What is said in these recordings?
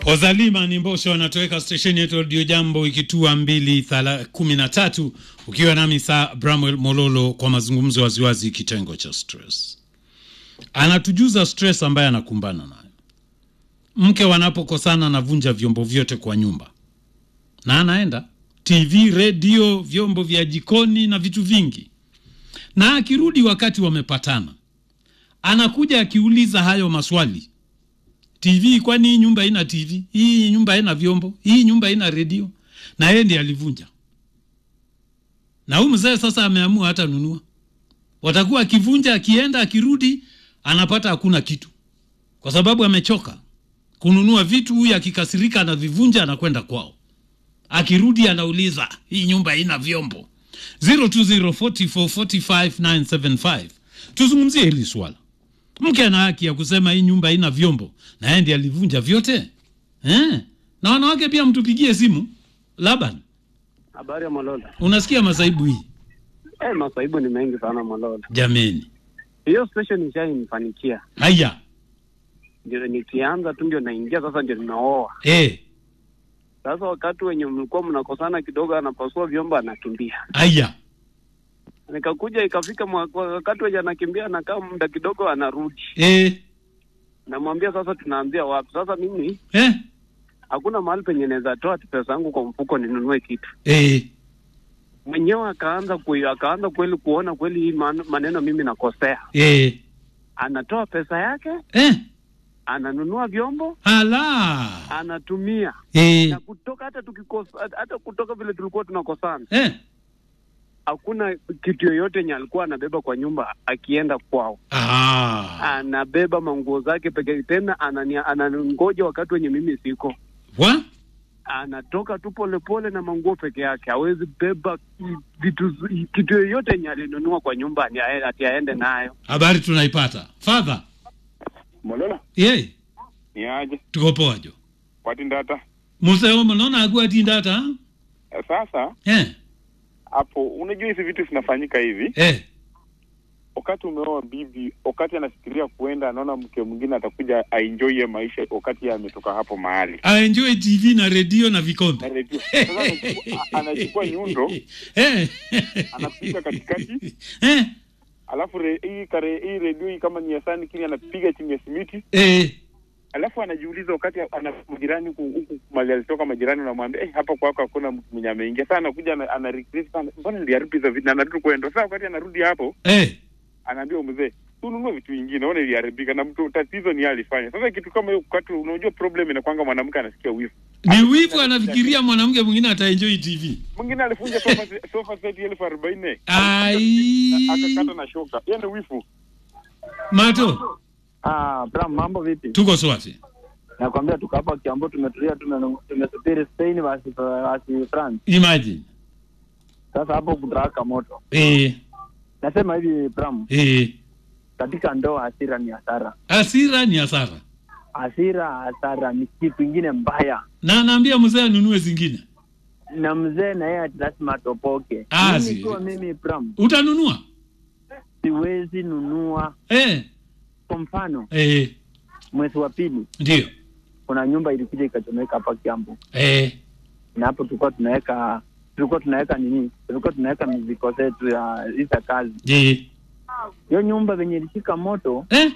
Ozalima ni Mbosho anatoweka stesheni yetu Radio Jambo ikitua mbili thala kumi na tatu ukiwa nami saa Bramwell Mololo kwa mazungumzo waziwazi kitengo cha stress. Anatujuza stress ambaye anakumbana nayo. Mke wanapokosana anavunja vyombo vyote kwa nyumba na anaenda TV, redio, vyombo vya jikoni na vitu vingi, na akirudi wakati wamepatana, anakuja akiuliza hayo maswali TV, kwani hii nyumba haina TV? Hii nyumba haina vyombo? Hii nyumba haina redio? Na yeye ndiye alivunja. Na huyu mzee sasa ameamua hata nunua, watakuwa akivunja, akienda, akirudi, anapata hakuna kitu, kwa sababu amechoka kununua vitu. Huyu akikasirika anavivunja, anakwenda kwao, akirudi anauliza hii nyumba haina vyombo. 0204445975 tuzungumzie hili swala. Mke ana haki ya kusema hii nyumba haina vyombo, na yeye ndiye alivunja vyote eh? Na wanawake pia mtupigie simu. Laban, Habari ya Malola. unasikia masaibu hii Eh, masaibu ni mengi sana Malola. jameni? Hiyo station ishanifanikia, Haya ndio nikianza tu ndio naingia sasa, ndio ninaoa eh, sasa. Wakati wenye mlikuwa mnakosana kidogo, anapasua vyombo, anakimbia. haya Nikakuja ikafika mwa- wakati wenye anakimbia, anakaa muda kidogo, anarudi. eh, Namwambia sasa, tunaanzia wapi sasa? Mimi eh, hakuna mahali penye naweza toa pesa yangu kwa mfuko ninunue kitu eh, mwenyewe. Akaanza ku, akaanza kweli kuona kweli hii man- maneno mimi nakosea, eh, anatoa pesa yake, eh, ananunua vyombo, ala anatumia eh, na kutoka hata tukikosa hata kutoka vile tulikuwa tunakosana, eh, hakuna kitu yoyote yenye alikuwa anabeba kwa nyumba. Akienda kwao ah, anabeba manguo zake peke tena, anania- anangoja wakati wenye mimi siko, wa anatoka tu polepole na manguo peke yake, hawezi beba vitu kitu yoyote yenye alinunua kwa nyumba ni ae- ati aende nayo. habari tunaipata father Molola ye ni aje tuko poa jo kwati ndata museo mnona agua tindata Eh, sasa eh, hapo unajua hizi vitu zinafanyika hivi eh, wakati umeoa bibi wakati anafikiria kuenda anaona mke mwingine atakuja aenjoy hiyo maisha wakati yeye ametoka hapo mahali aenjoy TV na redio na na vikombe redio sasa anachukua- a- anachukua nyundo eh, anapiga katikati eh, alafu re, hii kare hii redio hii kama ni ya sani kile anapiga chini ya simiti eh, alafu anajiuliza wakati ana majirani huku huku mali alitoka majirani unamwambia eh, hapa kwako hakuna mtu mwenye ameingia sasa anakuja ana, ana regret sana mbona niliharibu hizo vitu na anarudi kwenda sasa wakati anarudi hapo eh. anaambia mzee tununue vitu vingine ona iliharibika na mtu tatizo ni yeye alifanya sasa kitu kama hiyo wakati unajua problem inakwanga mwanamke anasikia wivu ni wivu anafikiria mwanamke mwingine ataenjoy TV. mwingine alifunja sofa se- sofa set elfu arobaini Ai. akakata na shoka yeye ni wivu Mato, Ah, Bram, mambo vipi? tuko swati. Nakwambia tuko hapa Kiambu, tumetulia, tume- tumesubiri Spain basi basi France. Imagine. Sasa hapo kutaraka moto. Eh, Nasema hivi Bram, eh. katika ndoa hasira ni hasara. Hasira ni hasara. Hasira hasara ni kitu ingine mbaya, Na anaambia mzee anunue zingine. na mzee na yeye ati lazima atopoke. Ah, mimi si- kwa mimi Bram, Utanunua? siwezi nunua. Eh, Kwa mfano eh, mwezi wa pili ndio. kuna nyumba ilikuja ikachomeka hapa Kiambu, Eh, na hapo tulikuwa tunaweka tulikuwa tunaweka nini, tulikuwa tunaweka miziko zetu ya hiza kazi. je. Hiyo nyumba venye ilishika moto, Eh,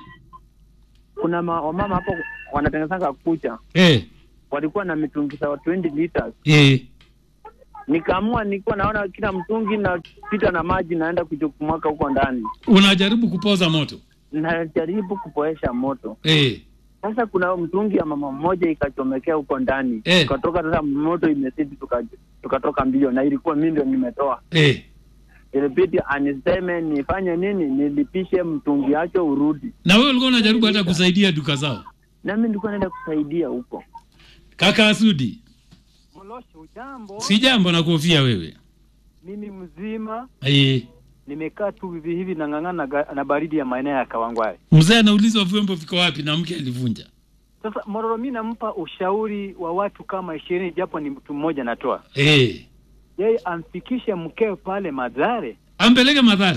kuna ma, wamama hapo wanatengenezanga kucha, eh, walikuwa na mitungi za 20 liters eh. nikaamua nilikuwa naona kila mtungi napita na maji naenda kujukumwaka huko ndani, Unajaribu kupoza moto. najaribu kupoesha moto. Eh, Sasa kuna mtungi ya mama mmoja ikachomekea huko ndani Eh. tukatoka. Sasa moto imezidi, tuka- tukatoka mbio, na ilikuwa mimi ndio nimetoa. eh. Ilibidi aniseme nifanye nini, nilipishe mtungi yake urudi, Na wewe ulikuwa unajaribu hata kusaidia duka zao. nami nilikuwa naenda kusaidia huko. Kaka Asudi, Molosho, ujambo? si jambo na kuhofia wewe. Mimi mzima Eh, nimekaa tu hivi hivi nang'ang'ana na ga- na baridi ya maeneo ya Kawangware. mzee anaulizwa vyombo viko wapi na mke alivunja. Sasa Mororo, mi nampa ushauri wa watu kama ishirini, japo ni mtu mmoja natoa, Eh, yeye amfikishe mkeo pale Madhare ampeleke madhare.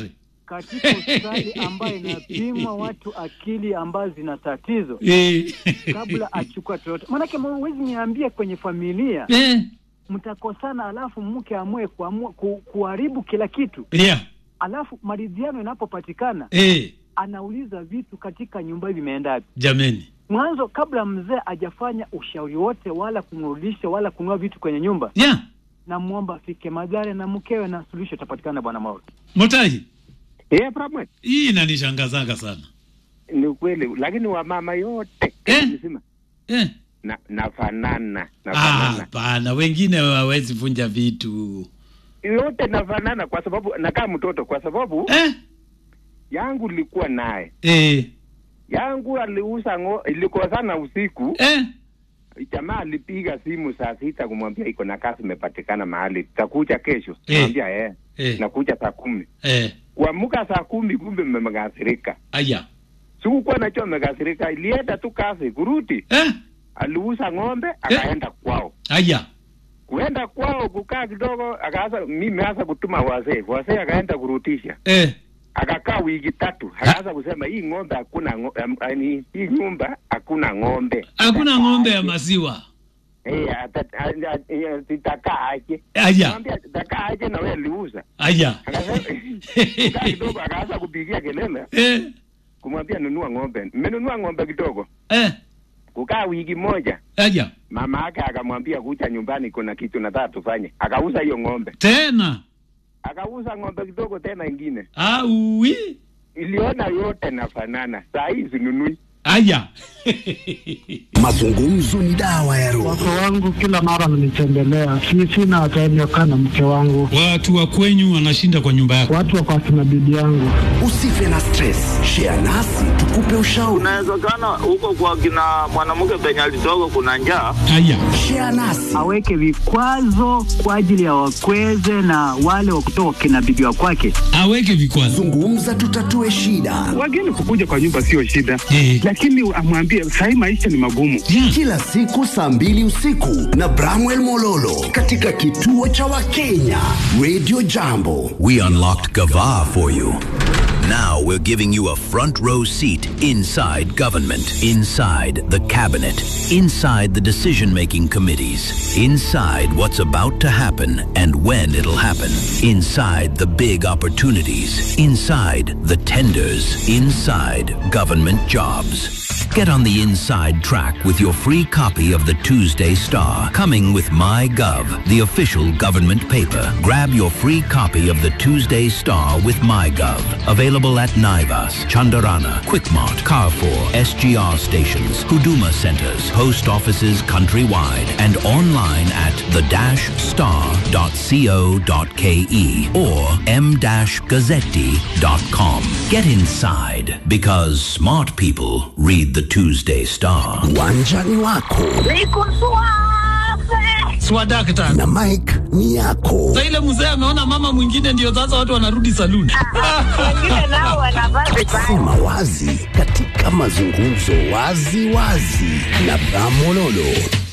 katika hospitali ambayo inapima watu akili ambazo zina tatizo Eh. kabla achukua toto. Maanake huwezi niambie kwenye familia Eh. mtakosana, alafu mke amue kuamua ku, kuharibu kila kitu, Yeah. alafu maridhiano inapopatikana Eh. anauliza vitu katika nyumba hivi vimeenda wapi Jameni. mwanzo, kabla mzee hajafanya ushauri wote wala kumrudisha wala kununua vitu kwenye nyumba, Yeah. namwomba afike Madhare na mkewe na suluhisho itapatikana, bwana Mauro. Motaji. Eh, Bramwe, Hii inanishangazanga sana. ni ukweli, lakini wamama yote Eh? mzima Eh. na nafanana Ah, nafanana hapana, wengine hawawezi vunja vitu. yote nafanana, kwa sababu nakaa mtoto, kwa sababu Eh? yangu ilikuwa naye Eh. yangu aliuza ngo, ilikosana usiku Eh. jamaa alipiga simu saa sita kumwambia iko na kazi imepatikana mahali takuja kesho Eh. mwambia eh, Eh. nakuja saa kumi Eh. kuamka saa kumi kumbe mmekasirika Aya. sikukuwa najua mmekasirika ilienda tu kazi kurudi Eh. aliuza ng'ombe akaenda kwao Aya. kuenda kwao kukaa kidogo akaanza mimi hasa kutuma wazee wazee akaenda kurudisha Eh. akakaa wiki tatu akaanza kusema hii ng'ombe hakuna ngo- em, yaani, hii nyumba hakuna ng'ombe Hakuna ng'ombe ya maziwa. Eh, ata- a- a- eh, zitakaa aje Aya. Mwambia zitakaa aje na wewe aliuza Aya. Akasema- kukaa kidogo akaanza kupigia kelele Eh. kumwambia nunua ng'ombe mmenunua ng'ombe kidogo Eh. kukaa wiki moja Aya. mama yake akamwambia kuja nyumbani kuna kitu nataka tufanye akauza hiyo ng'ombe Tena. akauza ng'ombe kidogo tena ingine Aui. iliona yote nafanana saa hii zinunui Aya. Mazungumzo ni dawa ya roho. Wake wangu kila mara wananitembelea, si sina time ya kukaa na mke wangu, Watu wa kwenyu wanashinda kwa nyumba yako. watu wako akina bibi yangu. Usife na stress, share nasi tukupe ushauri. Inawezekana huko kwa kina mwanamke penye alitoka kuna njaa. Aya. Share nasi aweke vikwazo kwa ajili ya wakweze na wale wa kutoka kina bibi wa kwake. Aweke vikwazo. zungumza, tutatue shida. Wageni kukuja kwa nyumba sio shida, Eh. lakini amwambie sahii maisha ni magumu. Yeah. Kila siku saa mbili usiku na Bramwell Mololo katika kituo cha Wakenya Radio Jambo. We unlocked Gava for you. Now we're giving you a front row seat inside government, inside the cabinet, inside the decision making committees, inside what's about to happen and when it'll happen, inside the big opportunities, inside the tenders, inside government jobs. Get on the inside track with your free copy of the Tuesday Star, coming with MyGov, the official government paper. Grab your free copy of the Tuesday Star with MyGov. Available at Naivas, Chandarana, Quickmart, Carrefour, SGR stations, Huduma centers, post offices countrywide, and online at the-star.co.ke or m-gazzetti.com. Get inside because smart people read the Tuesday Star. Uwanjani wako Swadakta. na Mike ni yako. Sasa ile mzee ameona mama mwingine ndio sasa watu wanarudi saluni. Sema wazi katika mazungumzo wazi wazi na Bramololo.